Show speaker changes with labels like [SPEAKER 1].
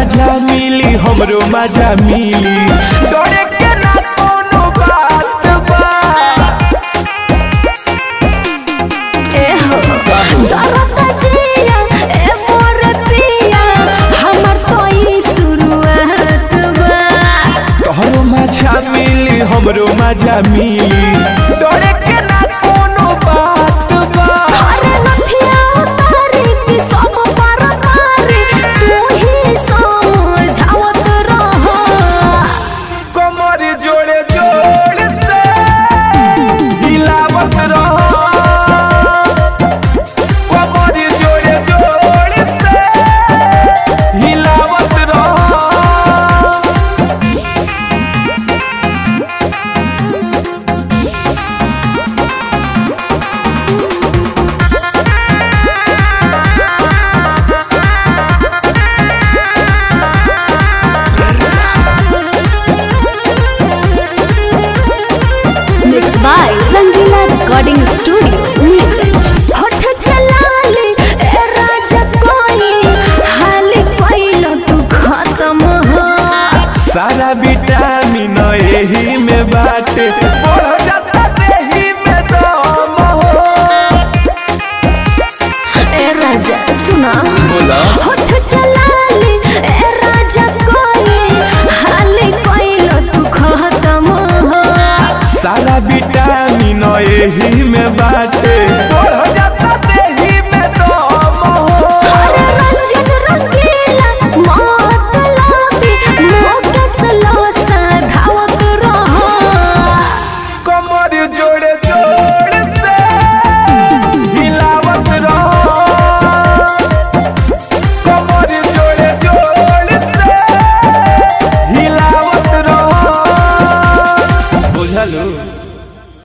[SPEAKER 1] मजा मिली हमरो मजा मिली डरे के ना कोनो बात बा
[SPEAKER 2] ए हो दरता जिया ए मोर पिया हमर तो ई शुरुआत बा
[SPEAKER 1] तोहरो मजा मिली हमरो मजा मिली डरे के ना कोनो बात बा
[SPEAKER 2] अरे लठिया उतारी की सब पर मारी तू ही समझावत रह
[SPEAKER 1] कमर जोड़े जोड़ से हिलावत रहो कमर जोड़े जोड़ से हिलावत रहो
[SPEAKER 2] mix by Rangila recording studio Nilganj होठ के लाली ए राजा कोई हाली कोइलो तू खत्म हो
[SPEAKER 1] सारा विटामिन एही में बाटे बढ़ जाता देही में दम हो
[SPEAKER 2] ए राजा सुना
[SPEAKER 1] बोला
[SPEAKER 2] होठ के लाली ए राजा कोई हाली कोइलो तू खत्म हो
[SPEAKER 1] सारा विटामिन एही